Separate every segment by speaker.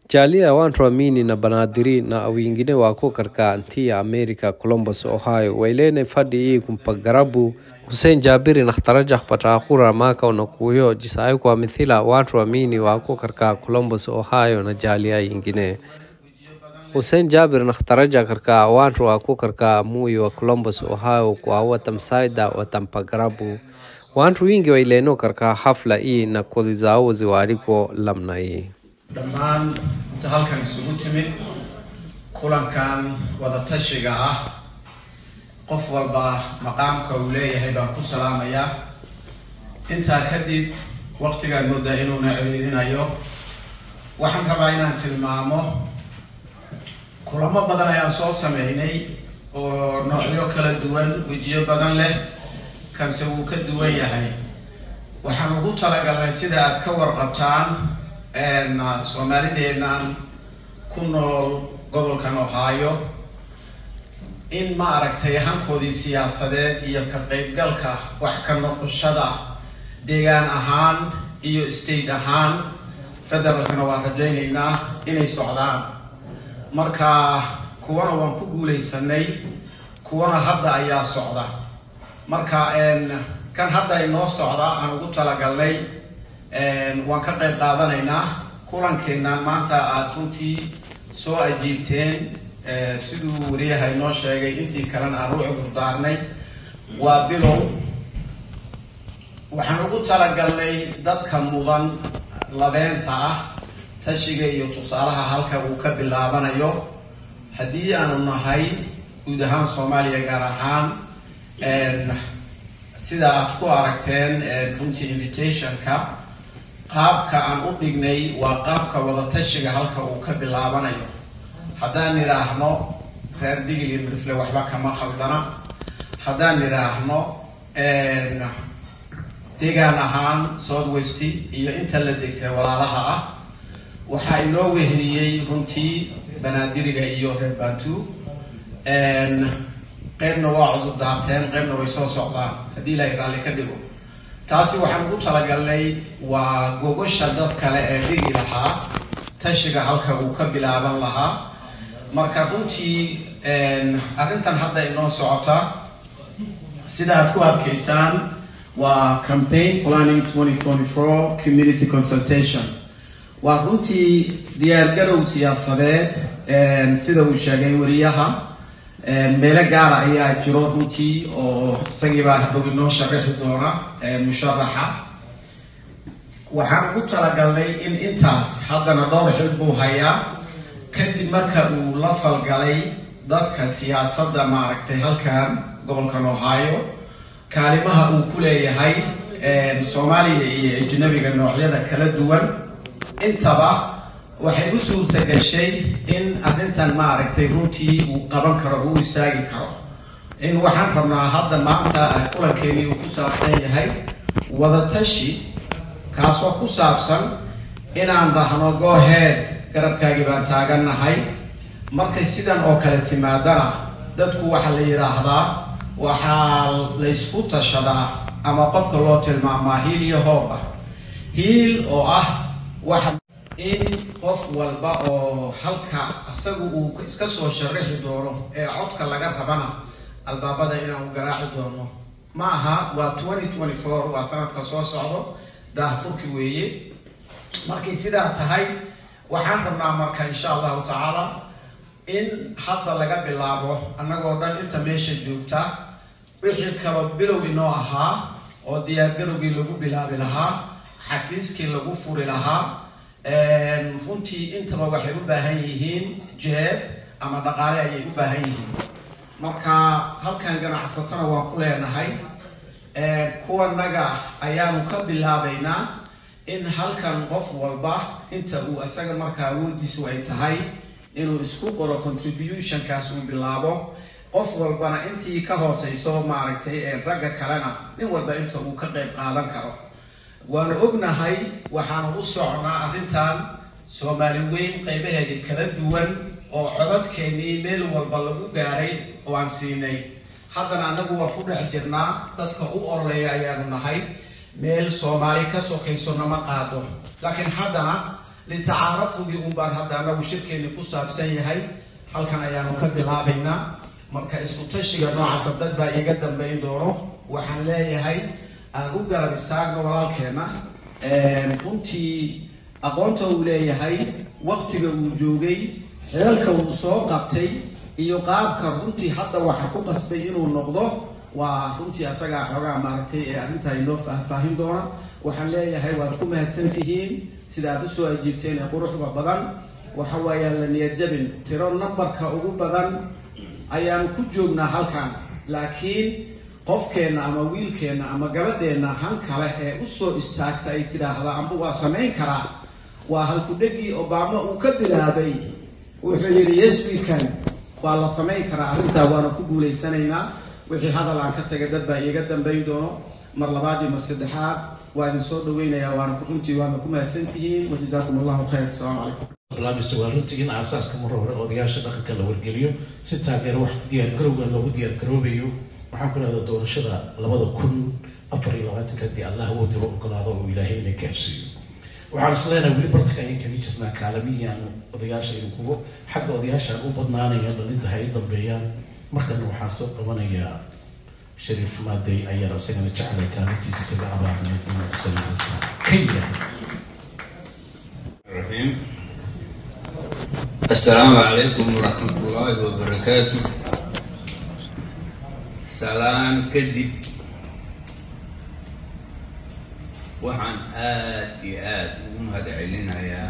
Speaker 1: Jalia wantuamini na banadiri na wengine wako katika nchi ya Amerika Columbus, Ohio wailene fadi hii kumpagarabu Hussein Jabiri na khtaraja patakura maka unakuyo jisayo kwa mithila watu amini wako katika Columbus, Ohio na jalia yingine Hussein Jabir na khtaraja katika watu wako katika muyi wa Columbus, Ohio kwa watamsaida watampagarabu watu wingi waileno katika hafla hii na kodi zao ziwaliko lamna hii
Speaker 2: dhammaan inta halkan isugu timid kulankan wadatashiga ah qof walba maqaamka uu leeyahay baan ku salaamayaa intaa kadib waqtigaan moodaa inuuna ciriirinayo waxaan rabaa inaan tilmaamo kulamo badan ayaan soo sameynay oo noocyo kala duwan wejiyo badan leh kanse wuu ka duwan yahay waxaan ugu talagalnay sida aad ka warqabtaan soomaalideennan ku nool gobolkan ohio in ma aragtay hankoodii siyaasadeed iyo ka qaybgalka wax ka noqoshada deegaan ahaan iyo state ahaan federaalkana waan rajaynaynaa inay socdaan marka kuwana waan ku guulaysanay kuwana hadda ayaa socda marka kan hadda inoo socda aan ugu talagalnay waan ka qayb qaadanaynaa kulankeennan maanta aada runtii soo ajiibteen siduu wariyaha inoo sheegay intii kalena aan u cudur daarnay waa bilow waxaan ugu talagalnay dadka mudan labeenta ah tashiga iyo tusaalaha halka uu ka bilaabanayo haddii aanu nahay guud ahaan soomaaliya gaar ahaan sida aad ku aragteen runtii invitationka qaabka aan u dhignay waa qaabka wadatashiga halka uu ka bilaabanayo haddaan idhaahno reer digli mirifle waxba kama khaldana haddaan idhaahno deegaan ahaan south west iyo inta la degtay walaalaha ah waxaa inoo weheliyey runtii banaadiriga iyo reer bantu qeybna waa cudur daarteen qeybna way soo socdaan haddii ilaahay raalli ka dhigo taasi waxaan ugu talagalnay waa gogosha dad kale ee dhigi lahaa tashiga halka uu ka bilaaban lahaa marka runtii arrintan hadda inoo socota sida aad ku arkaysaan waa campaign planning twenty twenty four community consultation waa runtii diyaargarow siyaasadeed sida uu sheegay wariyaha meelo gaara ayaa jiro runtii oo isagii baa hadhow inoo sharaxi doona musharaxa waxaan ugu talagalnay in intaas haddana dhowr xil buu hayaa kadib marka uu la falgalay dadka siyaasadda maaragtay halkan gobolkan ohio kaalimaha uu ku leeyahay soomaaliya iyo ajnabiga noocyada kala duwan intaba waxay u suurta gashay in arrintan maaragtay runtii uu qaban karo uu istaagi karo in waxaan rabnaa hadda maanta kulankeenii uu ku saabsan yahay wadatashi kaasoo ku saabsan inaan dhahno gooheed garabkaagii baan taagannahay markay sidan oo kale timaadana dadku waxaa la yidhaahdaa waxaa laysku tashadaa ama qofka loo tilmaamaa hiil iyo hoob ah hiil oo ah waxa in qof walba oo halka isagu uu iska soo sharaxi doono ee codka laga rabana albaabada inaanu garaaci doono ma aha waa twenty twenty four waa sanadka soo socdo daahfurki weeye markay sidaa tahay waxaan rabnaa marka insha allahu tacaala in hadda laga bilaabo annagoo dhan inta meesha joogta wixii kaloo bilow inoo ahaa oo diyaargarowgii lagu bilaabi lahaa xafiiskii lagu furi lahaa runtii intaba waxay u baahan yihiin jeeb ama dhaqaale ayay u baahan yihiin marka halkan ganacsatona waan ku leenahay kuwanaga ayaanu ka bilaabaynaa in halkan qof walba inta uu isaga markaa awoodiisu ay tahay inuu isku qoro contributionkaas uu bilaabo qof walbana intii ka hooseyso maaragtay ragga kalena nin walba inta uu ka qayb qaadan karo waanu ognahay waxaanu u socnaa arrintan soomaali weyn qaybaheedii kala duwan oo codadkeennii meel walba lagu gaaray oo aan siinay haddana annagu waan ku dhex jirnaa dadka u ololeeya ayaanu nahay meel soomaali ka sokayso nama qaado laakiin haddana litacaarafudii un baan hadda anagu shirkeeni ku saabsan yahay halkan ayaanu ka bilaabaynaa marka isku tashiga noocaasa dad baa iiga dambayn doono waxaan leeyahay aan u garab istaagno walaalkeena runtii aqoonta uu leeyahay waktiga uu joogay xeelka uu soo qabtay iyo qaabka runtii hadda waxa ku qasbay inuu noqdo waa runtii asagaa xoogaa maaragtay ee arrintaa inoo faahfaahin doona waxaan leeyahay waad ku mahadsan tihiin sida aad usoo ajiibteen ee quruxda badan waxa weeyaan la niyad jabin tiro numbarka ugu badan ayaanu ku joognaa halkan laakiin qofkeenna ama wiilkeenna ama gabadheenna han kale ee usoo istaagta ay tidhaahda amba waa samayn karaa waa halkudhegii obama uu ka bilaabay wuxuu yidhi yes we can waa la samayn karaa arrintaa waana ku guulaysanaynaa wixii hadal aan ka tagay dad baa iiga dambayn doono mar labaad iyo mar saddexaad waa idin soo dhaweynayaa waana runtii waana ku mahadsan tihiin wajazaakum allahu khayr asalaamu calaykum
Speaker 3: barnaamijka waa runtii in aasaaska mar hore odayaasha dhaqanka la wargeliyo si taageero wax diyaar garowga loogu diyaar garoobayo waxaan ku leedaa doorashada labada kun afar iyo labaatanka haddii allah woodaba ogolaado oo ilaahay ina gaarsiiyo waxaan is leenahay weli bartanka ayaan kaga jirnaa kaalamiyaan odayaasha idinkugu xagga odayaashaan u badnaanaya dhalinta hay dambeeyaan markana waxaan soo qabanayaa shariif maadey ayaan isagana jeclay kaalintiisa kaga abaarneed inuu kusaliido kenya
Speaker 4: الرحيم السلام عليكم ورحمة الله وبركاته سلام كدب waxaan aada iyo aada ugu mahad celinayaa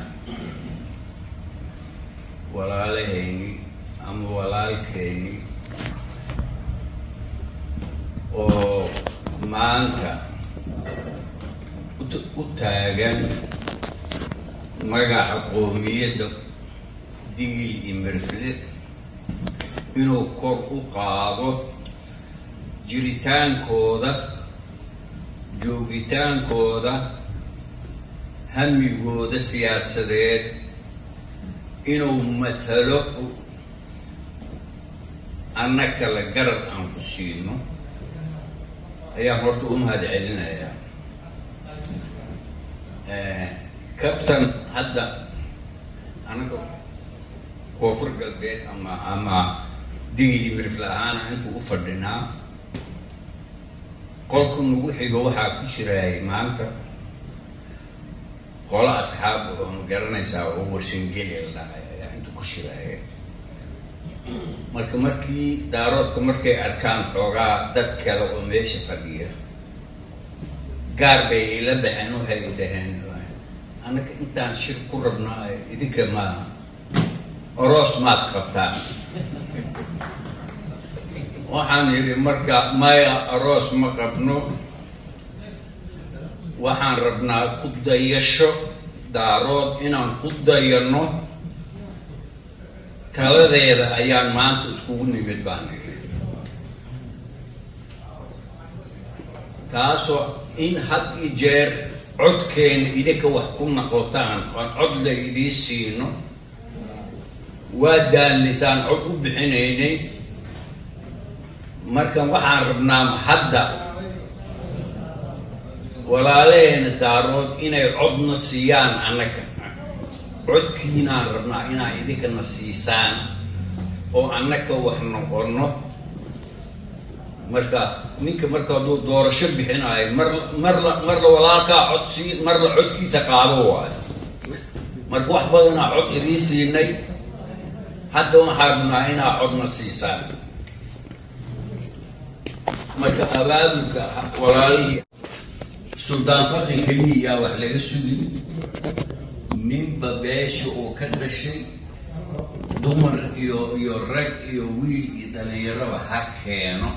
Speaker 4: walaalahayni ama walaalkayni oo maanta ut- u taagan magaca qoomiyadda digil iyo merfle inuu kor u qaado jiritaankooda joogitaankooda hamigooda siyaasadeed inuu mathalo anna kale garab aan ku siino ayaan horta u mahad celinayaa kabtan hadda anaga koonfur galbeed ama ama digil iyo mirifle ahaana intuu u fadhinaa qolka nagu xigo waxaa ku jiraayay maanta qolo asxaab oo ma garanaysaa oo warsangeli la dhacay ayaa inta ku shiraaya marka markii daaroodka markay arkaan xoogaa dad kale oo meesha fadhiya gaar bay ila baxeen waxay dhaheen annaka intaan shir ku rabnaa idinka ma oroos maad qabtaan waxaan yidhi marka maya aroos ma qabno waxaan rabnaa ku dayasho daarood inaan ku dayano taladeeda ayaan maanta iskugu nimid baan nidhi taasoo in had i jeer codkeena idinka wax ku noqotaan oon cod la idii siino waa daallisaan cod u bixinaynay marka waxaan rabnaa hadda walaalaheena daarood inay codna siiyaan annaga codkiinaan rabnaa inaa idinkana siisaan oo annaka wax noqono marka ninka marka hadduu doorasho bixinaayo mar marla marla walaalkaa cod sii marla codkiisa qaado waayo marka wax badanaa cod idiin siinay hadda waxaan rabnaa inaa codna siisaan marka abaabulka walaalihii suldaan faqi keliya wax laga sugin ninba beesha uu ka dhashay dumar iyo iyo rag iyo wiil iyo dhalinyaraba ha keeno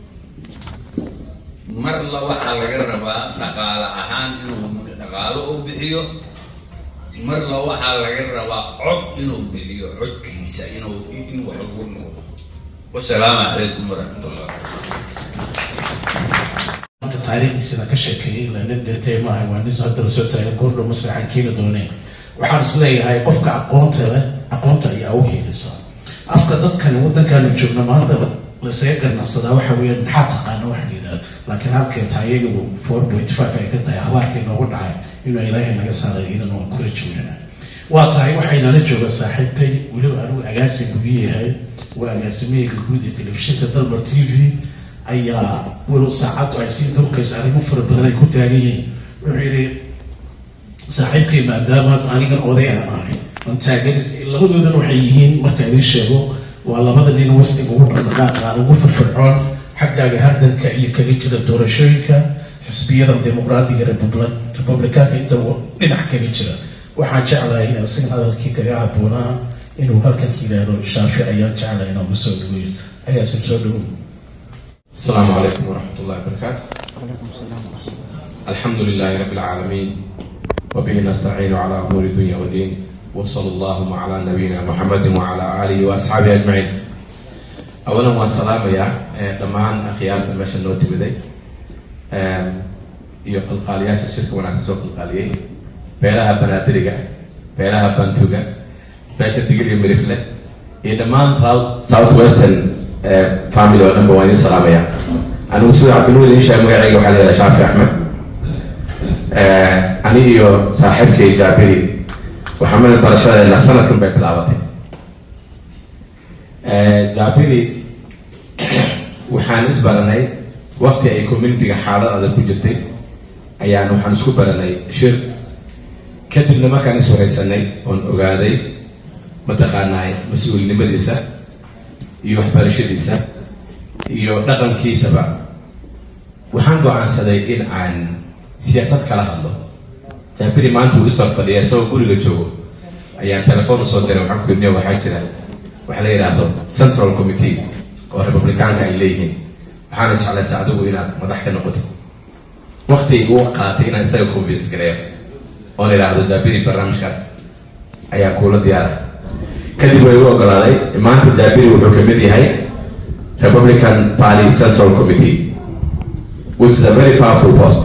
Speaker 4: marla waxaa laga rabaa dhaqaale ahaan inuu dhaqaalo u bixiyo marla waxaa laga rabaa cod inuu bixiyo codkiisa inuu in wax lagu noqdo wasalaamu calaykum waraxmat ullah
Speaker 3: maanta taariikhdiisana ka sheekeeyey la nin dhintay maaha waa nin hadda lasoo taagay goordhow masraxan keeni dooneen waxaan is leeyahay qofka aqoonta leh aqoonta ayaa u heelisa afka dadkani waddankaanu joogno maanta laysaga ganacsadaa waxa weeyaan maxaa taqaana waxa la yidhahda laakiin halkee tahay iyagu four point five ay ka tahay habaarkii noogu dhacay inuu ilaahay naga saaray idan waan ku rajownana waa tahay waxaynala jooga saaxiibkay weliba anigu agaasin gugi yahay waa agaasimahayga guud ee telefishinka dalmar t v ayaa walow saacaddu ay sii durkayso arrimo fara badan ay ku taagan yihiin wuxuu yidhi saaxiibkay maadaama anigan oday aan ahay aan taageeris labadoodan waxay yihiin marka idin sheego waa labada nin wastiga ugu dhaqdhaqaaqa ugu firfircoon xaggaaga hardanka iyo kaga jira doorashooyinka xisbiyada dimuqraadiga republikaanka inta dhinac kaga jira waxaan jeclahay in asigan hadalkii kaga haboonaa inuu halkan yidhaahdo shaafi ayaan jeclahay inaan ugu soo dhaweeyo agaasim soo dhawow
Speaker 5: السلام عليكم ورحمة الله وبركاته الحمد لله رب العالمين وبه نستعين على أمور الدنيا والدين وصلى اللهم على نبينا محمد وعلى آله وأصحابه أجمعين أولا والسلام يا دمان أخيارة المشي النوتي بدي iyo qalqaaliyaasha shirka wanaagsan soo qalqaaliyey beelaha banaadiriga beelaha bantuga beesha digil iyo mirifle iyo dhammaan south western family oo dhanba waan idin salaamaya anigu sida cabdinuur idin sheegay magacayga waxaa layidhaha shaafi axmed ani iyo saaxiibkay jaabiri waxaamada barashadeena sanadkan bay bilaabatay jaabiri waxaan isbaranay wakti ay communityga xaalad adag ku jirtay ayaan waxaan isku baranay shir kadibna markaan is waraysanay oon ogaaday mataqaanaa mas-uulnimadiisa iyo waxbarashadiisa iyo dhaqankiisaba waxaan go-aansaday in aan siyaasad kala hadlo jaabiri maanta uu isoo fadhiya isagoo guriga joogo ayaan telefoon usoo diray waxaan ku idniyo waxaa jira waxa la yidhaahdo central committee oo republicaanka ay leeyihiin waxaana jeclaysa adigu inaad madax ka noqotid wakti uu qaatay inaan isaga convince gareeyo oon idhaahdo jaabiri barnaamijkaas ayaa kuula diyaara kadib way u ogolaaday maanta jaabiri wuxuu kamid yahay republican party central committee which is a very powerful post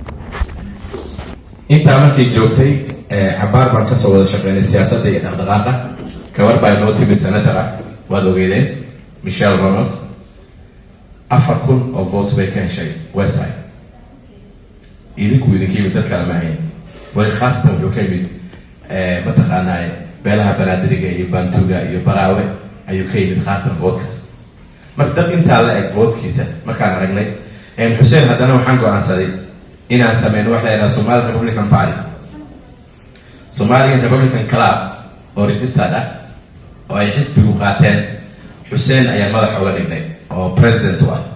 Speaker 5: intaa markay joogtay cabaar baan kasoo wada shaqeynay siyaasadda iyo dhaqdhaqaaqa gabar baa inoo timid senator ah waad ogeydeen michelle ronals afar kun oo votes bay ka heshay westside idinku idinka yimid dad kale ma ahayn wali khaasatan wuxuu ka yimid mataqaanaa beelaha banaadiriga iyo bantuga iyo baraawe ayuu ka yimid khaasatan voodkaas marka dad intaa la eg voodkiisa markaan aragnay xuseen haddana waxaan go-aansaday inaan sameyno waxa la yidhaha somali republican party somalian republican club oo registered ah oo ay xisbigu qaateen xuseen ayaan madax uga dhignay oo president u ah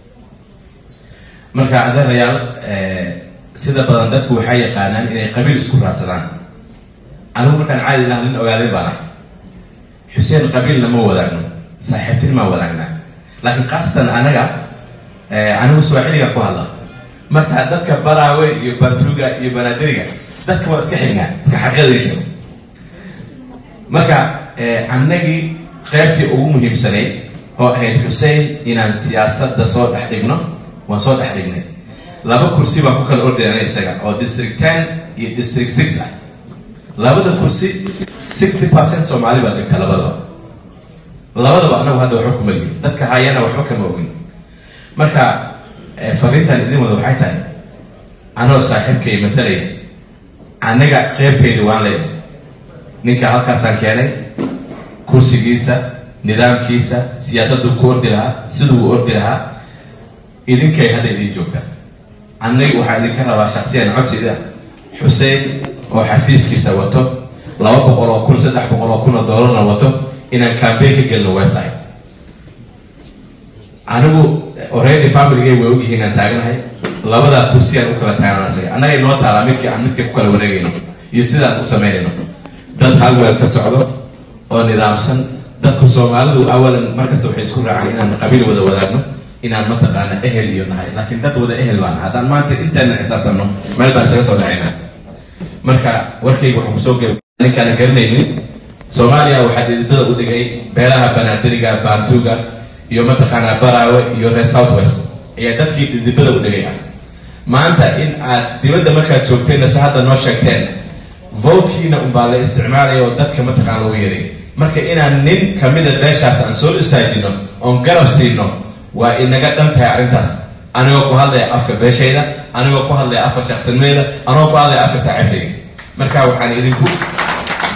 Speaker 5: marka adeerayaal sida badan dadku waxay yaqaanaan inay qabiil isku raadsadaan anigu markaan caadi laha nin ogaaday baan ah xuseen qabiilna ma wadaagno saaxiibtinimaan wadaagnaa laakiin khaasatan anaga anigu swaaxiliga ku hadla marka dadka baraawe iyo bantuga iyo banaadiriga dadka waa iska xignaa marka xaqiiqadii sheego marka annagii qeybtii ugu muhiimsanayd oo ahayd xuseen inaan siyaasadda soo dhex dhigno waan soo dhex dhignay laba kursi baan ku kala ordayana isaga oo district ten iyo district six ah labada kursi sixty percent soomaali baa dhigta labadaba labadaba anagu hadda waxba kuma lihin dadka hayana waxba kama ogin marka fariintan idin wada waxay tahay anoo saaxiibkay matalaya anaga qeybteyda waan leeyahay ninka halkaasaan keenay kursigiisa nidaamkiisa siyaasaddu ku ordi lahaa siduu u ordi lahaa idinkay hadda idin joogta annaga waxaa idinka rabaa shaksiyan codsida xuseen oo xafiiskiisa wato laba boqol oo kun saddex boqol oo kun oo dollarna wato inaan cambayn ka gelno westside anigu already familygay way ogyihiin aan taaganahay labadaa kursi aan u kala taagan asaga annaga inoo taalaa midka aan midka ku kala wareegayno iyo sidaan u samaynayno dad halweel ka socdo oo nidaamsan dadku soomaalidu awalan markasta waxay isku raacaan inaan qabiil wada wadaagno inaan mataqaana ehel iyo nahay laakiin dad wada ehel baan haddaan maanta intayna xisaabtanno meel baan isaga soo dhacayna marka warkayga waxaan kusoo gel ninkaana garanaynin soomaaliya waxaa dhididada u dhigay beelaha banaadiriga baantuga iyo mataqaanaa baraawe iyo reer south west ayaa dadkii dhidibada u dhigay ah maanta in aad dibadda markaad joogteenna se hadda noo sheegteen votekiina unbaa la isticmaalaya oo dadka mataqaana lagu yaray marka inaan nin kamida beeshaas aan soo istaajino oon garab siino waa inaga dhan tahay arrintaas anigoo ku hadlaya afka beeshayda anigoo ku hadlaya afka shaksinimeeda anigoo ku hadlaya afka saaxiibkayga marka waxaan idinku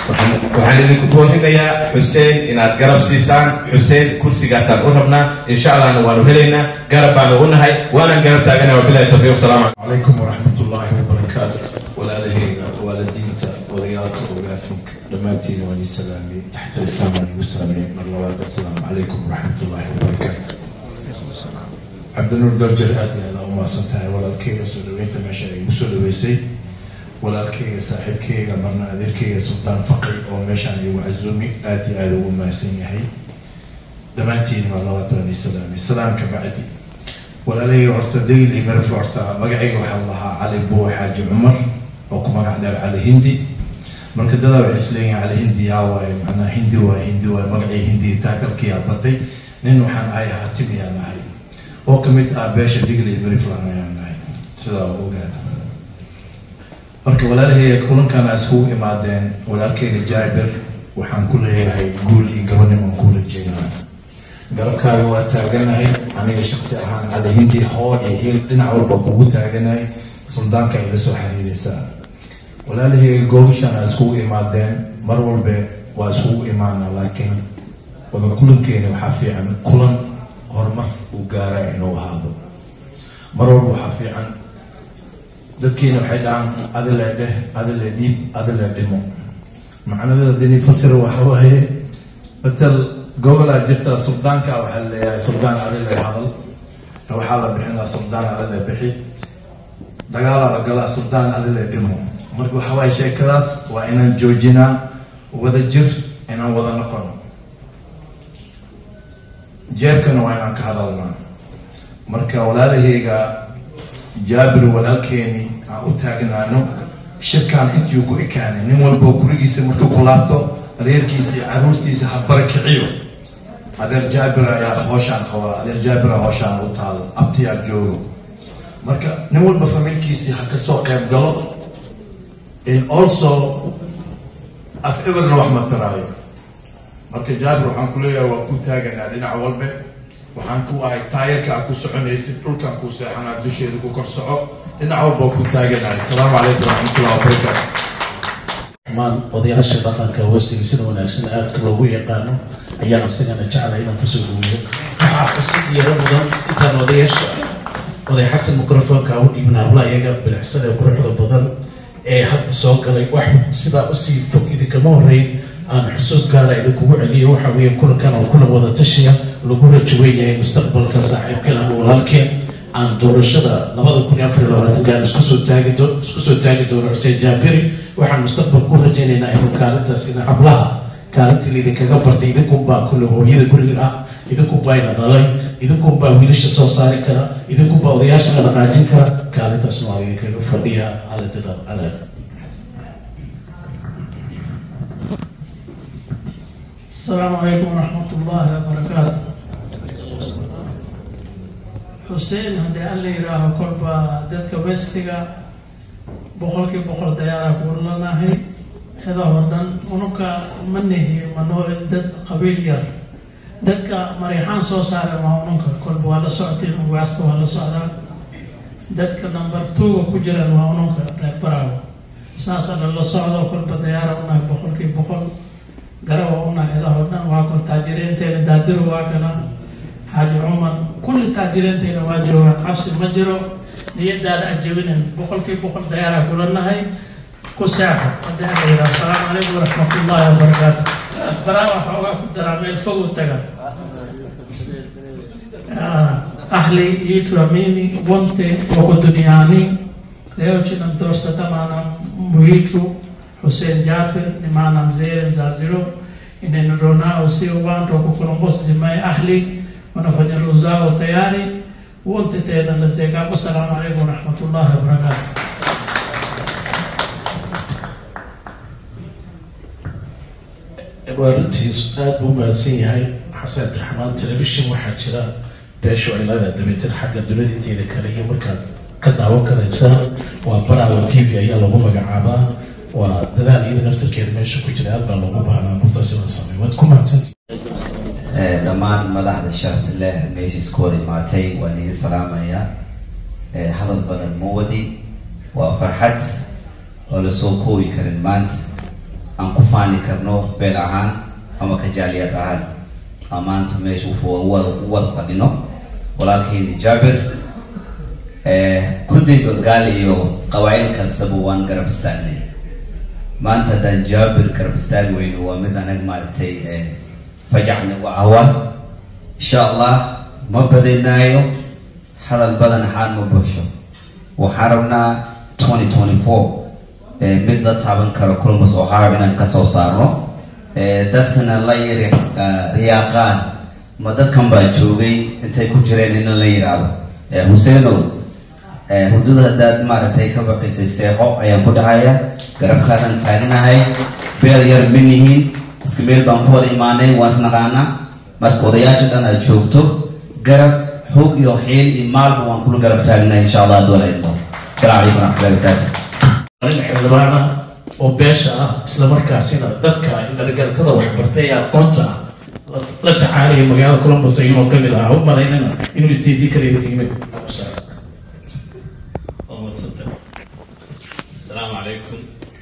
Speaker 5: waxaan idinku boorinayaa xuseen inaad garab siisaan xuseen kursigaasaan u rabnaa insha allahna waanu helaynaa garab baanu u nahay waanaan garab taaganaa wabilahi tawfiiq wasalaamu
Speaker 6: عليكم ورحمة الله وبركاته ولا لهينا ولا دينتا وضياك وقاسمك دمانتين وني سلامي تحت الإسلام وني وسلامي من الله السلام عليكم ورحمة الله وبركاته عبد النور درجة آدي هذا وما سنتهي ولا الكيغة سودوين تماشى يوسو ويسي ولا الكيغة صاحب كيغة مرنا أذير كيغة سلطان فقري وماشان يوعزومي آدي هذا وما سنيهي دمانتين من الله وني سلامي سلام كبعدي walaalahayga horta degil iyo merf horta magacayga waxaa lahaa cali buwe xaaji cumar oo ku magac dheer cali hindi marka dadaa waxay isleeyihin cali hindi yaa waaye macnaa hindi waa hindi waaye magacii hindi taakalkiyaa batay nin waxaan ahay hatim yaan ahay oo kamid ah beesha degil iyo meriflan ayaan ahay sidaa ogaada marka walaalahayga kulankan a iskugu imaadeen walaalkayga jaabir waxaan ku leeyahay guul iyo gabaniman ku rajeynaa garabkaaga waa taaganahay aniga shaksi ahaan cali hindi hoo iyo hil dhinac walba kugu taaganahay suldaanka ay la soo xiriiraysaa walaalahayga googashan a iskugu imaadeen mar walbe waa iskugu imaana laakiin wada kulankeena waxaa fiican kulan horumar uu gaara inuu ahaado mar walba waxaa fiican dadkiina waxay dhahaan adile dheh adile dhiib adile dhimo macnadeeda dini fasir waxa waaye matal gobolaa jirta suldaanka waxaa leeyahay suldaan adile hadal waxaa la bixinaa suldaan adile bixi dagaalaa la galaa suldaan adile dhimo marka waxa waaye sheekadaas waa inaan joojinaa wada jir inaan wada noqono jeebkana waa inaan ka hadalnaa marka walaalahayga jaabir walaalkeeni aan u taagnaano shirkaan intii ku ekaanay nin walbo gurigiisa markuu ku laabto reerkiisa iyo caruurtiisa ha barakiciyo adeer jaabir ayaa hooshaan qabaa adeer jaabira hooshaan u taalo abtiyaa joogo marka nin walba familkiisii ha kasoo qayb galo in also af eberna wax mataraayo marka jaabir waxaan ku leeyahay waa ku taaganaa dhinac walbe waxaan ku ahay taayarka a ku soconaysid dhulkan ku seexanaa dusheeda ku kor soco dhinac walba waa ku taaganahay asalaamu calaykum waraxmatullahi wabarakaatu
Speaker 3: maan odayaasha dhaqanka westiga sida wanaagsan aadka loogu yaqaano ayaan isagana jeclay inaan kusoo dhaweeyo waxaa cusub yaro mudan intaan odayaasha oday xasan microfonka u dhiibna habla iyaga bilicsada quruxda badan ee hadda soo galay wax sidaa usii fog idinkama horeyn aan xusuus gaara idinkugu celiyo waxa weeye kulankan oo kulan wada tashiya lagu rajo weeyahay mustaqbalka saaxiibkeen ama walaalkeen aan doorashada labada kun iyo afar iyo labaatankaan isku soo taagi doo isku soo taagi doono xuseen jaabiri waxaan mustaqbalka u rajaynaynaa inuu kaalintaas ina hablaha kaalintii laydinkaga bartay idinkunbaa kulle hooyada guriga ah idinkunbaa ina dhalay idinkunbaa wiilasha soo saari kara idinkunbaa odayaasha la dhaqaajin kara kaalintaasna waa idinkaga fadhiya aladada adaad
Speaker 7: السلام عليكم ورحمة الله وبركاته حسين هدي الله يراه كربا دتك ويستيغا بقولك بقول ديارة كورنا هي هذا ودن ونكا منه منو دد قبيل ير دتك مريحان سو صار ما ونكا كربا ولا سعتي واسك ولا صار دتك نمبر 2 كجرا ما ونكا براو ساسا الله صعد كربا ديارة ونك بقولك بقول garawa unaheedaho dhan waa kon taajiriinteena daadiru waa kana xaaji cumar kulli taajiriinteena waa joogaan cabsi ma jiro niyadaada ajabinin boqolkii boqol dayaaraa kula nahay ku seexo haddii ala yidhaha asalaamu calaykum waraxmatullaahi wabarakaatu baraawa xoogaa ku daraa meel fog u taga ahli yituamini wonte wako duniani leo chinamdorsata maana muhitu Hussein Jafir ni maana mzee mzaziro inenero nao sio watu wa kukolombosa jimai ahli wanafanya roho zao tayari wote tena nazeka assalamu alaikum warahmatullahi wabarakatuh
Speaker 3: waa runtiis aada buu mahadsan yahay xasan abdiraxmaan telefishin waxaa jira beeshu ay leedahay dabeetan xagga dunida inteeda kale iyo markaad ka daawan karaysaa waa baraawa t v ayaa lagu magacaabaa waa dadaal iyada naftarkeeda meesha ku jira aad baa loogu baahnaa murtaas in la sameeyo waad ku mahadsantii
Speaker 8: dhammaan madaxda sharafta leh meesha isku wada imaatay waan idin salaamayaa hadal badan ma wadi waa farxad oo lasoo koobi karin maanta aan ku faani karno beel ahaan ama kajaaliyad ahaan aan maanta meesha u wada fadhino walaalkeydi jaabir kudday bangaal iyo qabaa'il kastaba waan garab istaagnay maanta haddaan jaabir garab istaagi weyno waa mid anag maaragtay fajac nagu cawa insha allah ma badinaayo hadal badan ahaan ma buuxsho waxaan rabnaa twenty twenty four mid la taaban karo columbus ohio inaan kasoo saarno dadkana la yiri riyaaqaan ma dadkan baa joogay intay ku jireen ina la yiraahdo huseenow hurdada haddaad maaragtay ka baqaysay seexo ayaan ku dhahaya garabkaadaan taagnahay beel yar manihiin iska meel baan ku wada imaanay waan isnaqaanaa marka odayaasha dhan aad joogto garab xoog iyo xiil iyo maalba waan kula garab taagnahay insha allah hadduu la idmo asalaamu calaykum waraxmatullahi wabarakaatu
Speaker 3: arrin xildhibaana oo beesha ah isla markaasina dadka indhargaratada waxbartay ee aqoonta ah la tacaalaya magaalada columbus inuu kamid ahaa u malaynana inuu isdiidii karayo qiime
Speaker 9: السلام عليكم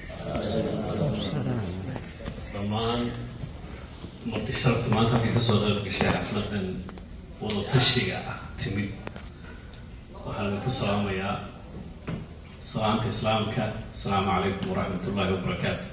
Speaker 9: dhammaan marti sharafta maanta halkay kasoo qayb gashay xafladan wadatashiga ah timid waxaan idinku salaamayaa salaamta islaamka asalaamu calaykum waraxmat ullaahi wabarakaatu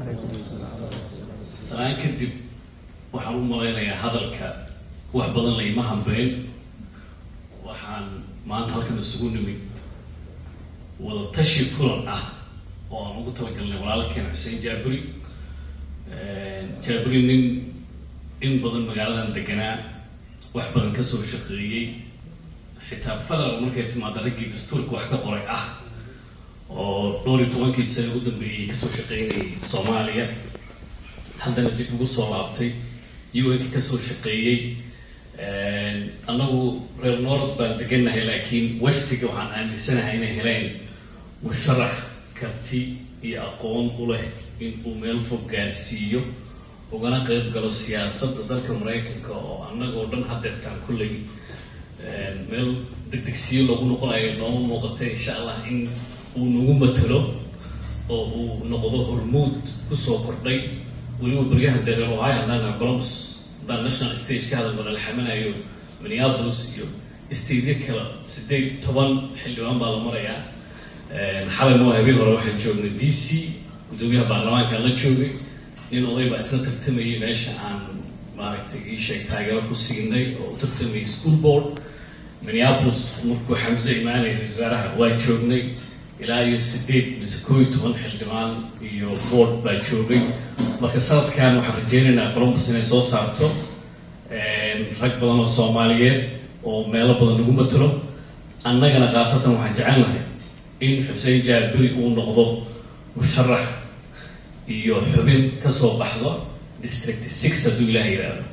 Speaker 9: salaan kadib waxaan u malaynayaa hadalka wax badan layma hambeyn waxaan maanta halkan isugu nimid wadatashi kulan ah oo aan ugu talagalnay walaalkeen xuseen jaaburi jaaburi nin in badan magaaladan deganaa wax badan kasoo shaqeeyey xitaa federal markay timaada raggii dastuurka wax ka qoray ah oo dhowr iyo tobankii sane ugu dambeeyey kasoo shaqeynayay soomaaliya haddana dib ugu soo laabtay un-ka kasoo shaqeeyey annagu reer noord baan degannahay laakiin westiga waxaan aaminsanahay inay heleen musharax karti iyo aqoon u leh in uu meel fog gaarsiiyo ugana qeyb galo siyaasadda dalka maraykanka oo annagoo dhan hadeertaan kulley meel degdegsiyo lagu noqonayo nooma muuqata insha allah in uu nagu matalo oo uu noqdo hormuud kusoo kordhay weliba baryahan dereer ohio haddaan columbus haddaan national stage ka hadal malalxamanayo minneapolis iyo stateyo kale sideed toban xildhibaan baa la marayaa xalay noo habeen hore waxaan joognay d c guddoomiyaha baarlamaankaan la joogay nin oday baa isla tartamayay meesha aan maaragtay ii sheeg taageero ku siinay oo u tartamayay school board minneapolis markuu xamse imaanaya wasaaraha waa joognay ilaa iyo sideed mise koo iyo toban xildhibaan iyo board baa joogay marka sanadkan waxaan rajeynaynaa columbus inay soo saarto rag badan oo soomaaliyeed oo meelo badan lagu matalo annagana khaasatan waxaan jecelnahay in xuseen jaabiri uu noqdo musharax iyo xubin kasoo baxdo district six hadduu ilaah yidhaahdo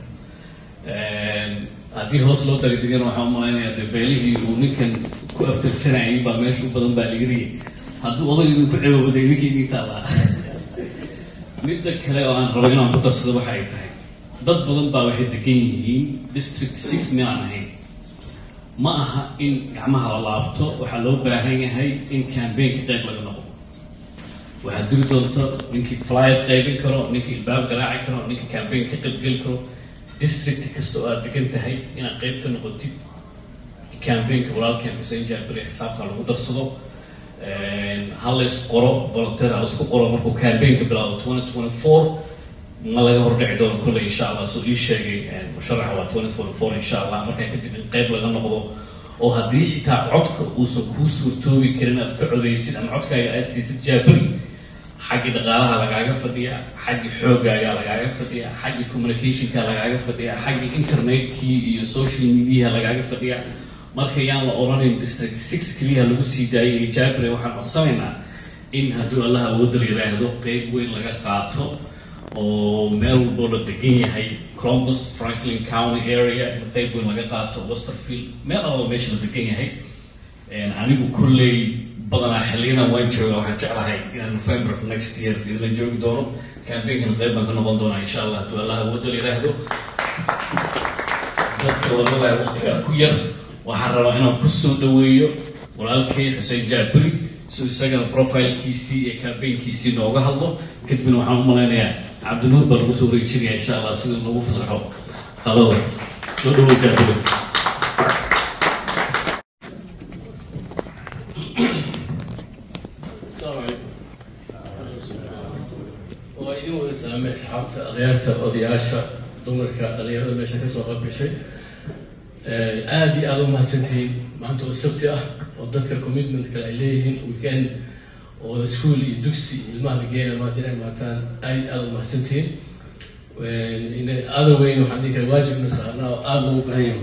Speaker 9: haddii hoos loo dagdegana waxaan u malaynayaa de beelihii uu ninkan ku abtirsanayay baa meesha u badan baa laga riyay hadduu odaydu ku ceboobaday ninkii taabaa midda kale oo aan rabo inaan ku darsado waxa ay tahay dad badan baa waxay degan yihiin district six meelaan ahayn ma aha in gacmaha la laabto waxaa loo baahan yahay in cambaynka qayb laga noqdo waxaad diri doonto ninkii flyer qaybin karo ninkii ilbaab garaaci karo ninkii cambayn ka qaybgeli karo district kasta oo aad degan tahay inaad qayb ka noqotid cambaynka walaalkeen xuseen jaabiri xisaabta lagu darsado ha lays qoro volunteer ha laisku qoro markuu cambaynka bilaado twenty twenty four ma laga hordhici doono kolley insha allah soo ii sheegay musharaxa waa twenty twenty four insha allah markaa kadib in qayb laga noqdo oo haddii xitaa codka uusan kuu suurtoobi karin aad ka codaysid ama codkaaga aad siisid jaabiri xaggii dhaqaalaha lagaaga fadhiya xaggii xoogaaga lagaaga fadhiya xaggii communicationka lagaaga fadhiya xaggii internetkii iyo social mediaha lagaaga fadhiya marka yaan la oranayn district six keliya lagu sii daayay jaabire waxaan codsanaynaa in hadduu allah awoodal yiraahdo qeyb weyn laga qaato oo meel walboo la degan yahay columbus franklin county area in qeyb weyn laga qaato westerfield meel alba meesha la degan yahay anigu kolley badanaa xiliyadan waan jooga waxaan jeclahay inaan november next year idinla joogi doono cambaynkan qayb baan ka noqon doonaa insha allah hadduu allah awoodal yiraahdo dadka wadada waqtiga ku yar waxaan rabaa inaan kusoo dhaweeyo walaalkay xuseen jaabiri so isagana profilkiisii iyo campaignkiisii nooga hadlo kadibna waxaan u malaynayaa cabdinuur baa lagu soo wareejinaya insha allah sida lagu fasaxo qalada soo dhawow kaabile waa idin wada salaamay asxaabta adeerta odayaasha dumarka dhalinyarada meesha kasoo qabbishay aada iyo aada u mahadsantihiin maanta oo sabti ah oo dadka commitment kale ay leeyihiin weekend oo school iyo dugsi ilmaha la geena maanta inay maataan aad aada u mahadsantihiin aada weyn waxaan dhihi kara waajibna saarnaa oo aada loogu baahan yahay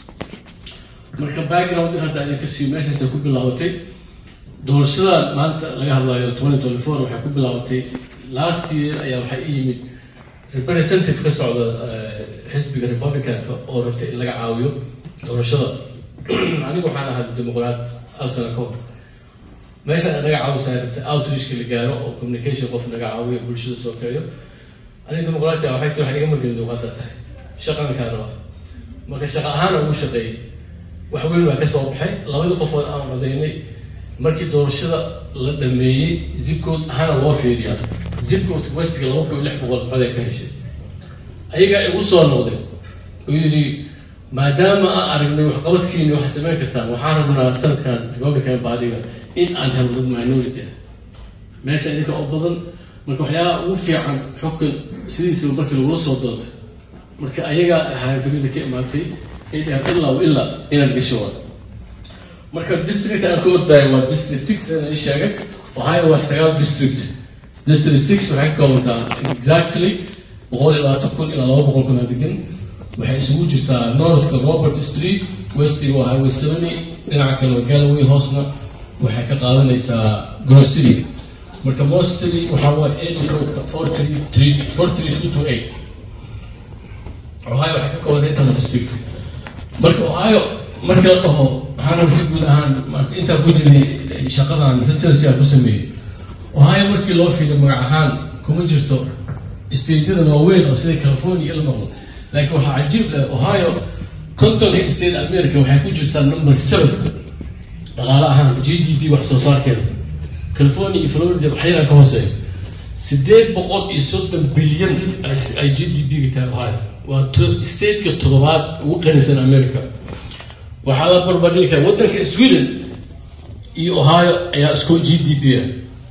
Speaker 9: marka background in hadda idinka sii meeshaas ku bilaabatay doorashada maanta laga hadlayo twenty twenty four waxay ku bilaabatay last year ayaa waxaa i yimid representative ka socda xisbiga republicanka oo rabtay in laga caawiyo doorashada anigu waxaan ahaa dimuqraat hal sano ka hor meesha naga caawisaa rabtay outreachka la gaaro oo communication qof naga caawiyo bulshada soo keeyo aniga dimuqraatiga waxay tii wax igama gelin dimuqraata tahay shaqankaa rabaa marka shaqa ahaana ugu shaqeeyay wax weyn baa ka soo baxay labadii qofood aan codaynay markii doorashada la dhameeyey zibkood ahaana loo fiiriyaa zibkood westiga laba kun iyo lix boqol coday ka heshay ayagaa igu soo noqday oo yidhi maadaama aan aragnay waxqabadkiini waxaad samayn kartaan waxaan rabnaa sanadkan republican baadiga in aan helo dad minority ah meesha idinka oo badan marka waxyaalaha ugu fiican xukun sidiisaba markii lagula soo doonto marka ayagaa ahaa famida ka imaatay ay dhahaan ilaa wa ilaa inaad gasho waa marka district aan ka ordaayo waa district six aan ii sheegay ohio waa sagaal district district six waxay ka koobantaa exactly boqol iyo labaatan kun ilaa laba boqol kun aa degan waxay isugu jirtaa northka robert street westiga waa highway seventy dhinaca kale waa galloway hoosna waxay ka qaadanaysaa grove city marka mostly waxaa waa area codeka four three three four three two two eight ohio waxay ka koobantay intaas district marka ohio marka la dhaho waxaana si guud ahaan marka intaa ku jiray shaqadan research ku sameeyey ohio markii loo fiiday magac ahaan kuma jirto stateyada waaweyn oo sida california ila noqdo laakiin waxaa cajiib leh ohio contonka state america waxay ku jirtaa number seven dhaqaale ahaan g d p wax soo saarkeeda california iyo florida waxyaraa ka hooseeya sideed boqol iyo soddon bilyan ay g d p ga tahay ohio waa stateka toddobaad ugu qanisan america waxaa la barbardhigi kara waddanka sweden iyo ohio ayaa isku g d p ah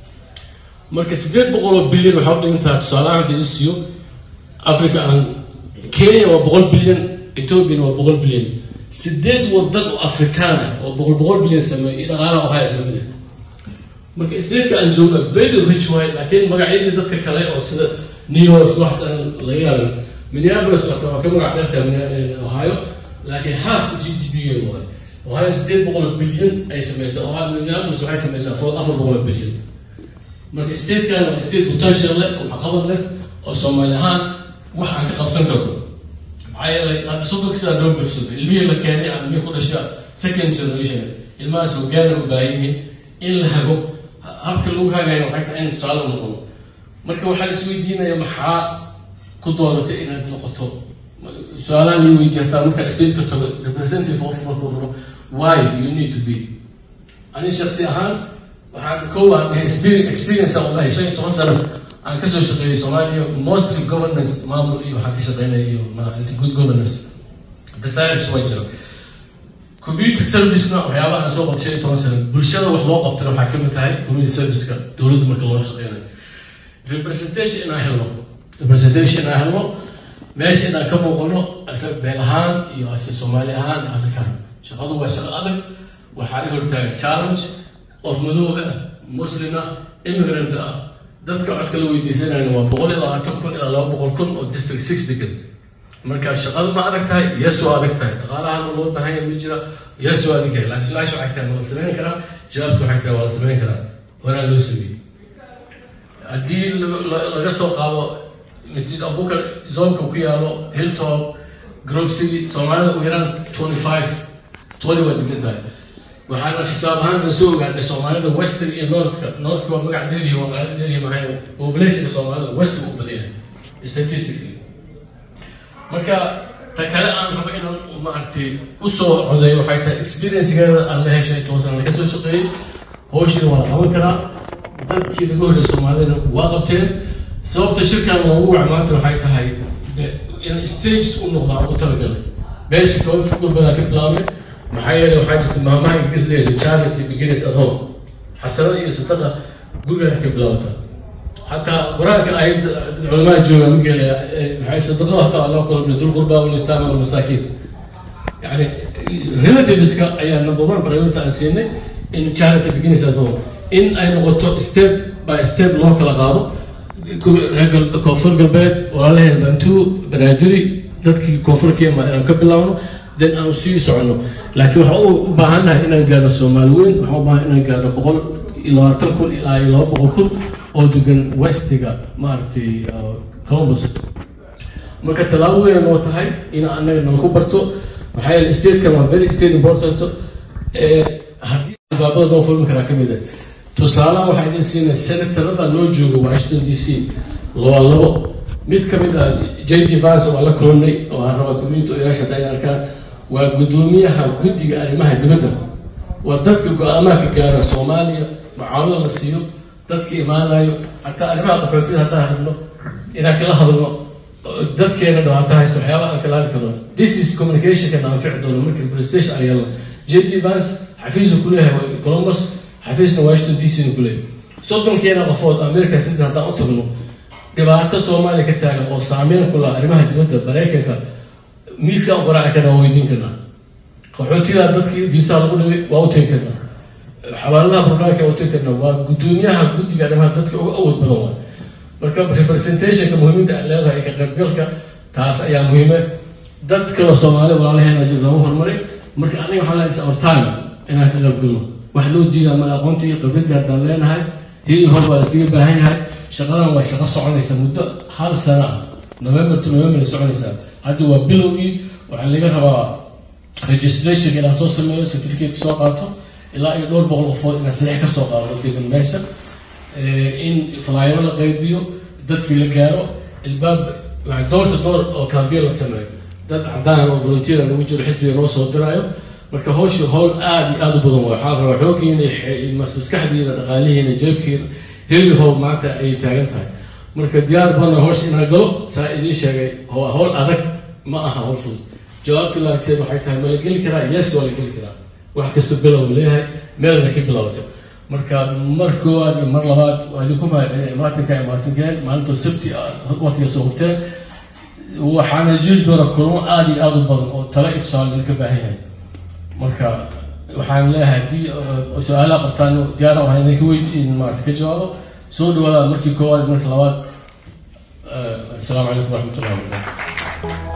Speaker 9: marka sideed boqol oo bilyan waxaa u dhigantaha tusaalahaan hadda isiyo africa aan kenya waa boqol bilyan ethoopiana waa boqol bilyan sideed wadan oo afrikaan ah oo boqol boqol bilyan sameeya iyo dhaqaalaha ohio isla mid ah marka stateka aan joogna very rich waay laakiin magacyadii dadka kale oo sida new york waxaas aan laga yaaban minneapolis waa waa ka magac dheerta ohio laakiin half g d p ga waay ohio sideed boqol oo bilyan ay sameysaa ohio minneapolis waxay sameysaa food afar boqol oo bilyan marka statekan waa state potential leh oo waxqabad leh oo soomaali ahaan wax aan ka qabsan karno maxaa yeelay hadda soddonka sidaa loo buuxsado ilmihii la keenay ama ilmihii ku dhasha second generation ilmahaas hogaana u baahan yihiin in la hago habka lagu hagayo waxay tahay in tusaale u noqono marka waxaa isweydiinaya maxaa ku dooratay inaad noqoto su-aalaha lii weydiin hataa marka stateka tago representative of markuu rabo why you need to be ani shaksi ahaan waxaan kow aan experience aan ulahay shan iyo toban sano aan kasoo shaqeeyay soomaaliya mostly governance maamul iyo waxaan ka shaqeynaya iyo good governance desires waa jira community servicena waxyaabaha aan soo qabtay shan iyo toban sano bulshada wax loo qabtana waxaa kamid tahay community serviceka dowladda marka loo shaqeynayo representation inaan helno representation inaan helno meesha inaan ka muuqano ase beel ahaan iyo ase soomaali ahaan afrikaan shaqadu waa shaqo adag waxaa i hortaagan challenge qof madoob ah muslim ah immigrant ah dadka codka la weydiisanayna waa boqol iyo labaatan kun ilaa laba boqol kun oo district six degan marka shaqadu ma adag tahay yes waa adag tahay dhaqaalahan loo baahan yahay ma jira yes waa adag tahay laakiin su-aasha waxay tahay ma la samayn karaa jawaabtu waxay tahay waa la samayn karaa horaa loo sameeyey haddii laga soo qaado masjid abubakar zoonka ku yaalo hilltop grove city soomaalida ugu yaraan twenty five twenty waa degan tahay waxaana xisaab ahaan aan soo ogaanay soomaalida western iyo northka northka waa magac dheeriya waa qaalo dheeriya mahay populationka soomaalida western u badan yahay statistically marka ta kale aan rabo inaan maaragtay usoo codeeyo waxay tahay experiencegeeda aan la heshay toban sana ka soo shaqeeyey
Speaker 10: hawshiina waa la qaban karaa dadkii laga horreeyay soomaalidana waa qabteen sababta shirkan loogu wac maanta waxay tahay in stages u noqdaa u talagalay beesha kooda fikir badaa ka bilaabay maxaa yeelay waxaa jirta maamaha ingiriis leeyahay charity begins at home xasanada iyo sadaqa guriga ka bilaabata حتى قرآن آيات علماء جوا مقال بحيث صدقوا حتى الله كل من ذو القربى واليتامى والمساكين يعني relatives ka ayaa number one priority aan siinay in charity begins at home in ay noqoto step by step loo kala qaado reer koonfur galbeed walaalaheen bantu banaadiri dadkii koonfurka ima inaan ka bilaabno then aan sii socono laakiin waxaan u baahannahay inaan gaarno soomaali weyn waxaan u baahan inaan gaarno boqol iyo labaatan kun ilaa iyo laba boqol kun oo degan westiga maaragtay columbus marka tallaabo weyn noo tahay in annaga nala ku barto maxaa yeele statekan waa very state important haddii albaabada noo fulmi karaa ka mid ah tusaalaha waxaa idin siinay senatorada noo joogo washington d c laba labo mid ka mid ah j d vance waa la kulannay oo aan rabaa community odayaasha hadda ay arkaan waa guddoomiyaha guddiga arrimaha dibadda waa dadka go-aamaha ka gaara soomaaliya mucaawada la siiyo dadka imaanayo hataa arrimaha qaxootida haddaan rabno inaan kala hadalno dadkeena dhibaato haysto waxyaabaha aan kala hadli karno this is communicationka naanfici doono markii prestation aan yeelno j d vance xafiisu ku leeyahay columbus xafiisna washington d c na ku leeyahay soddonkeena qofood american citizen haddaan u tagno dhibaato soomaaliya ka taagan oo saameyn ku laha arrimaha dibadda maraykanka miiska u qaraaci karnaa waa weydiin karnaa qaxootidaa dadkii viisaha lagu dhibay waa u tegi karnaa xawaaladaha barnaamijka waa u tegi karnaa waa guddoomiyaha guddiga arrimaha dadka uga awood badan waa marka representationka muhiimadda ay leedahay ka qaybgalka taas ayaa muhiime dad kale soomaali walaalaheena jir lagu horumaray marka aniga waxaan leedahay our time inaan ka qaybgalno wax loo diidaa male aqoontii khibradii haddaan leenahay hili hor waa lasiga baahan yahay shaqadan waa shaqo soconaysa muddo hal sana ah november to november ay soconaysaa hadda waa bilowgii waxaa laga rabaa registration inaan soo sameeyo certificate soo qaato ilaa iyo dhowr boqol qofood inaan sadex ka soo qaado degan meesha in flyero la qaybiyo dadkii la gaaro ilbaab doorta door oo kambiyo la sameeyo dad cadaan oo volunteer lagu jiro xisbiga noo soo diraayo marka hawsha howl aada iyo aada u badan waay waxaa la rabaa xooggiina maskaxdiina dhaqaalihiina jeebkiina heli how maanta ay taagan tahay marka diyaar bana hawsha inaan galo saa idiin sheegay waa hawl adag ma aha hawl fudud jawaabta laagteed waxay tahay ma la geli karaa yes waa la geli karaa wax kasta bilow leeyahay meelna ka bilowto marka mar koowaad iyo mar labaad waa idinku mahadcelin imaatinka imaatinkeen maalintoo sabti waqtiga soo hurteen waxaana jiri doona kulamo aada iyo aada u badan oo tale iyo tusaale idinka baahan yahay marka waxaan leeyahay haddii su-aalaha qabtaan diyaara waxaan idinka weyn maarata ka jawaabo soo dhawaada markii koowaad marka labaad asalaamu calaykum waraxmat ullahi wabarakatu